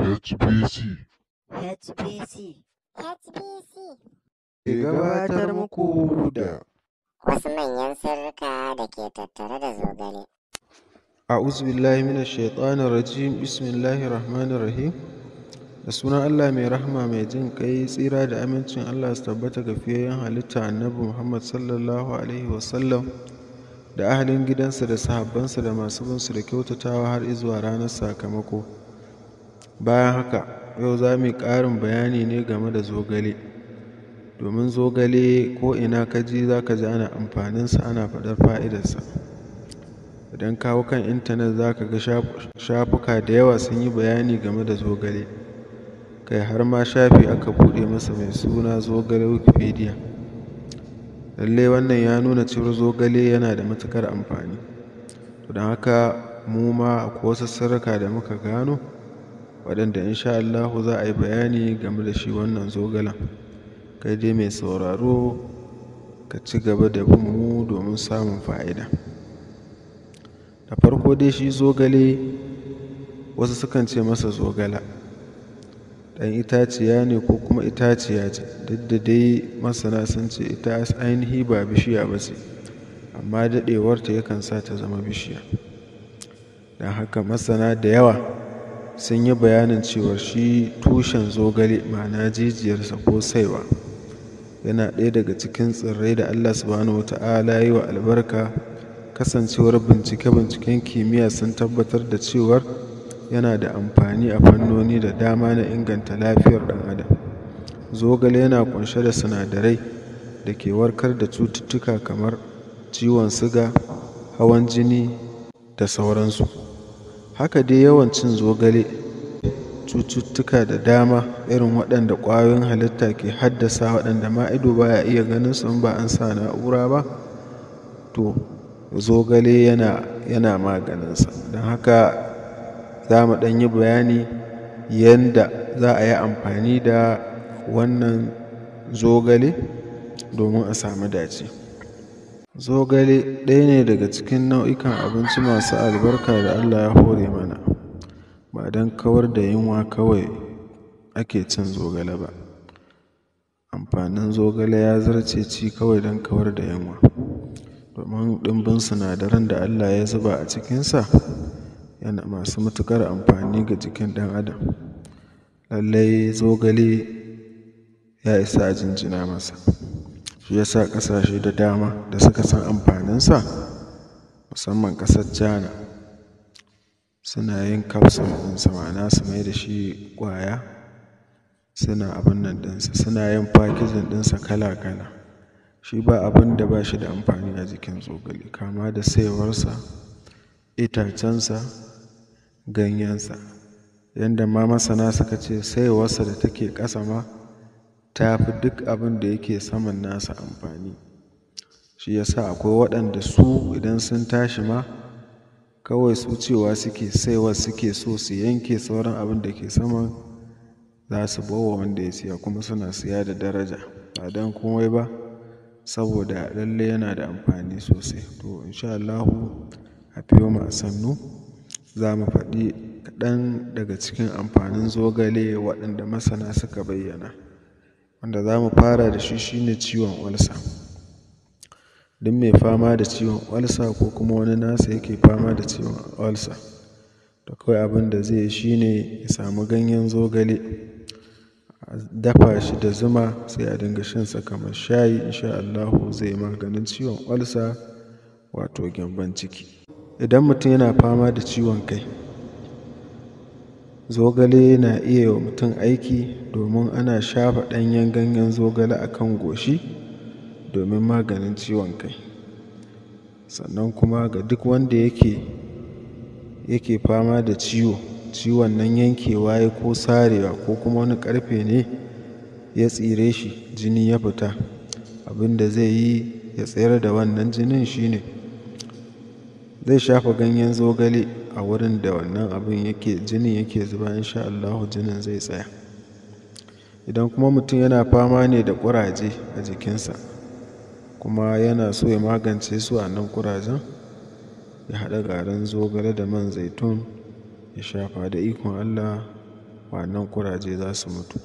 HBC HBC HBC ke gabatar muku da wasu manyan sirrika da ke tattare da zogale. a'udhu billahi minash shaitanir rajim bismillahir rahmanir rahim da sunan Allah mai rahama mai jin kai tsira da amincin Allah su tabbata ga fiyayyen halitta annabi Muhammad sallallahu alaihi wasallam da ahalin gidansa da sahabbansa da masu binsu da kyautatawa har izuwa ranar sakamako bayan haka yau za mu yi ƙarin bayani ne game da zogale domin zogale ko ina ka ji za ka ji ana amfaninsa ana faɗar fa'idarsa idan kawo kan intanet za ka ga shafuka da yawa sun yi bayani game da zogale kai har ma shafi aka buɗe masa mai suna zogale wikipedia lallai wannan ya nuna cewar zogale yana da matuƙar amfani don haka mu ma akwai wasu sirrika da muka gano waɗanda insha Allahu za a yi bayani game da shi wannan zogalen kai dai mai sauraro ka ci gaba da bin mu domin samun fa'ida da farko dai shi zogale wasu sukan ce masa zogala ɗan itaciya ne ko kuma itaciya ce duk da dai masana sun ce ita ainihi ba bishiya ba ce amma daɗewarta yakan sa ta zama bishiya don haka masana da yawa sun yi bayanin cewar shi tushen zogale ma'ana jijiyarsa ko saiwa yana ɗaya daga cikin tsirrai da allah subhanahu wata'ala yi wa albarka kasancewar bincike-binciken kimiyya sun tabbatar da cewar yana da amfani a fannoni da dama na inganta lafiyar ɗan adam zogale yana kunshe da sinadarai da ke warkar da cututtuka kamar ciwon siga hawan jini da sauransu haka dai yawan cin zogale cututtuka da dama irin waɗanda ƙwayoyin halitta ke haddasa waɗanda ma ido baya iya ganin su in ba an sa na'ura ba to zogale yana yana maganinsa don haka za mu ɗan yi bayani yadda za a yi amfani da wannan zogale domin a samu dace zogale ɗaya ne daga cikin nau'ikan abinci masu albarka da allah ya hore mana ba don kawar da yunwa kawai ake cin zogale ba amfanin zogale ya zarce ci kawai don kawar da yunwa domin ɗimbin sinadaran da allah ya zuba a cikinsa yana masu matuƙar amfani ga jikin ɗan adam lallai zogale ya isa a jinjina masa shi yasa ƙasashe da dama da suka san amfaninsa musamman ƙasar jana suna yin kapsul ɗinsa ma'ana su mai da shi ƙwaya suna abin nan ɗinsa suna yin fakijin ɗinsa kala-kala shi ba abin da ba shi da amfani a jikin zogale kama da saiwarsa itacensa ganyensa yadda ma masana suka ce saiwarsa da take ƙasa ma ta fi duk abin da yake saman nasa amfani shi yasa akwai waɗanda su idan sun tashi ma kawai su cewa suke saiwar suke so su yanke sauran abin da ke saman za su bawa wanda ya siya kuma suna siya da daraja ba don komai ba saboda lalle yana da amfani sosai to insha Allahu a fiyo mu a sannu za mu faɗi kaɗan daga cikin amfanin zogale waɗanda masana suka bayyana wanda za mu fara da shi shine ciwon olsa duk mai fama da ciwon olsa ko kuma wani nasa yake fama da ciwon olsa da kawai abin da zai yi shine ya samu ganyen zogale a dafa shi da zuma sai a dinga shansa kamar shayi insha Allahu zai maganin ciwon olsa wato gyambon ciki idan mutum yana fama da ciwon kai zogale na iya wa mutum aiki domin ana shafa ɗanyen ganyen zogale a kan goshi domin maganin ciwon kai sannan kuma ga duk wanda yake yake fama da ciwo ciwon nan yankewa ya ko sarewa ko kuma wani ƙarfe ne ya tsire shi jini ya fita abin da zai yi ya tsayar da wannan jinin shine zai shafa ganyen zogale a wurin da wannan abin yake jinin yake zuba insha Allahu jinin zai tsaya idan kuma mutum yana fama ne da ƙuraje a jikinsa kuma yana so ya magance su a nan ƙurajen ya haɗa garin zogale da man zaitun ya shafa da ikon Allah wannan kuraje za su mutu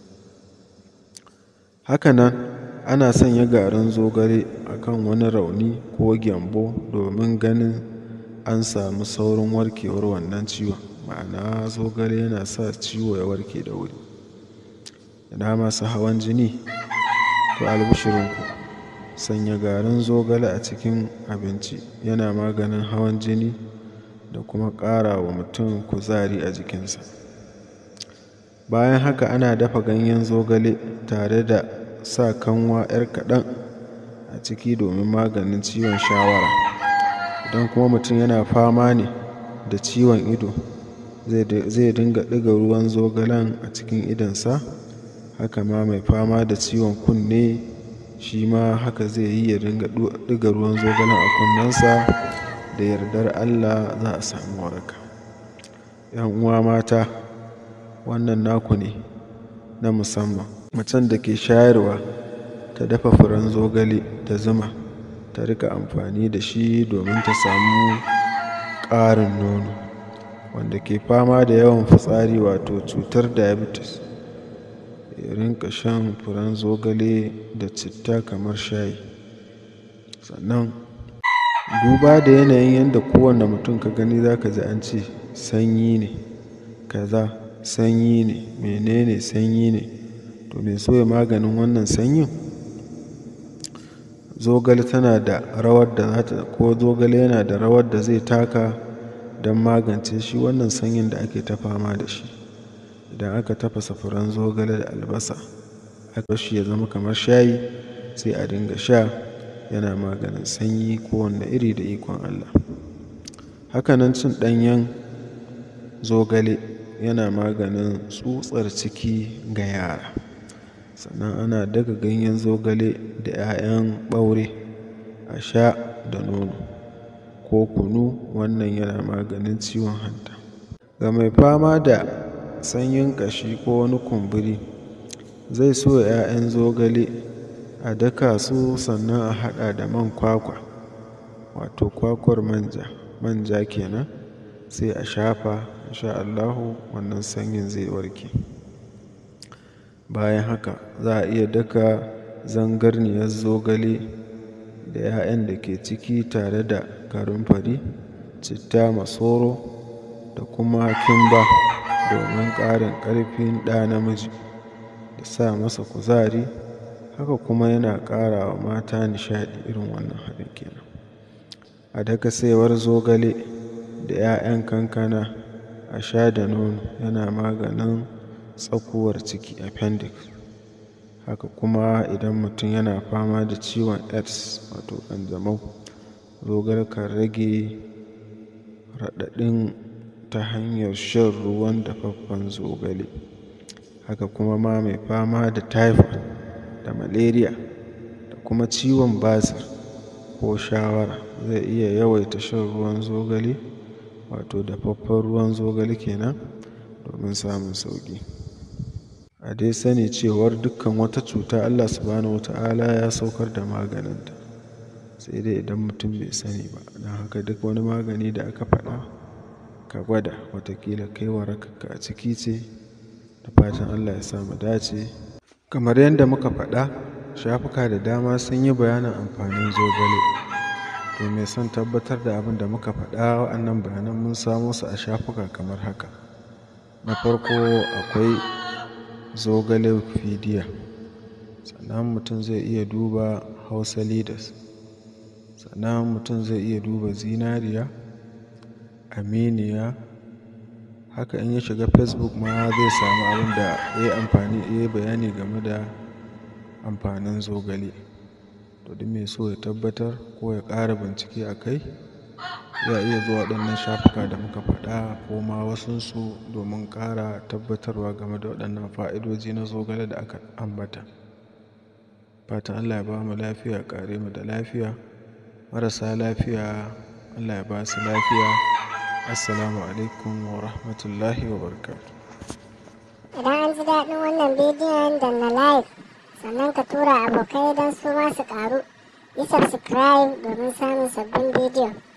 hakanan ana sanya garin zogale a kan wani rauni ko gyambo domin ganin an samu saurin warkewar wannan ciwon ma'ana zogale yana sa ciwo ya warke da wuri ina masu hawan jini to albishirinku sanya garin zogale a cikin abinci yana maganin hawan jini da kuma ƙara wa mutum kuzari a jikinsa bayan haka ana dafa ganyen zogale tare da sa kanwa 'yar kaɗan a ciki domin maganin ciwon shawara idan kuma mutum yana fama ne da ciwon ido zai dinga ɗiga ruwan zogalen a cikin idonsa haka ma mai fama da ciwon kunne shi ma haka zai yi ya dinga ɗiga ruwan zogalen a kunnensa da yardar allah za a samu waraka yan uwa mata wannan naku ne na musamman macen da ke shayarwa ta dafa furen zogale da zuma ta rika amfani da shi domin ta samu ƙarin nono wanda ke fama da yawan fitsari wato cutar diabetes ya rinka shan furen zogale da citta kamar shayi sannan duba da yanayin yadda kowane mutum ka gani za ka ji an ce sanyi ne kaza sanyi ne menene sanyi ne to mai so ya maganin wannan sanyin zogale tana da rawar da za ta ko zogale yana da rawar da zai taka don magance shi wannan sanyin da ake ta fama da shi idan aka tafasa furen zogale da albasa aka shi ya zama kamar shayi sai a dinga sha yana maganin sanyi kowanne iri da ikon Allah hakanan cin ɗanyen zogale yana maganin tsutsar ciki ga yara sannan ana daga ganyen zogale da 'ya'yan ɓaure a sha da nono ko kunu wannan yana maganin ciwon hanta ga mai fama da sanyin ƙashi ko wani kumburi zai so 'ya'yan zogale a daka su sannan a haɗa da man kwakwa wato kwakwar manja manja kenan sai a shafa insha Allahu wannan sanyin zai warke bayan haka za a iya daka zangarniyar zogale da 'ya'yan da ke ciki tare da fari citta masoro da kuma kimba domin ƙarin ƙarfin ɗa namiji da sa masa kuzari haka kuma yana ƙara wa mata nishaɗi irin wannan haɗin kenan a daka saiwar zogale da 'ya'yan kankana a sha da nono yana maganin tsakuwar ciki appendix haka kuma idan mutum yana fama da ciwon aids wato ƙanjamau zogale kan rage raɗaɗin ta hanyar shan ruwan dafaffen zogale haka kuma ma mai fama da typhoid da malaria da kuma ciwon basir ko shawara zai iya yawaita shan ruwan zogale wato dafaffen ruwan zogale kenan domin samun sauƙi a dai sani cewar dukkan wata cuta allah subhanahu wata'ala ya saukar da maganinta sai dai idan mutum bai sani ba don haka duk wani magani da aka faɗa ka gwada watakila kai warakarka a ciki ce da fatan allah ya samu dace kamar yadda muka faɗa shafuka da dama sun yi bayanin amfanin zogale to mai son tabbatar da abin da muka faɗa wa'annan bayanan mun samo su a shafuka kamar haka na farko akwai zogale wikipedia sannan mutum zai iya duba hausa leaders sannan mutum zai iya duba zinariya aminiya haka in ya shiga facebook ma zai samu abin da ya yi amfani ya yi bayani game da amfanin zogale to duk mai so ya tabbatar ko ya ƙara bincike a kai ya iya zuwa waɗannan shafuka da muka faɗa ko ma wasunsu domin ƙara tabbatarwa game da waɗannan fa'idoji na zogale da aka ambata fatan allah ya ba mu lafiya ƙare mu da lafiya marasa lafiya allah ya ba su lafiya assalamu alaikum wa rahmatullahi wa barakatuh Idan an ji daɗin wannan bidiyon da na like sannan ka tura abokai don su ma su ƙaru. Yi subscribe domin samun sabbin bidiyo.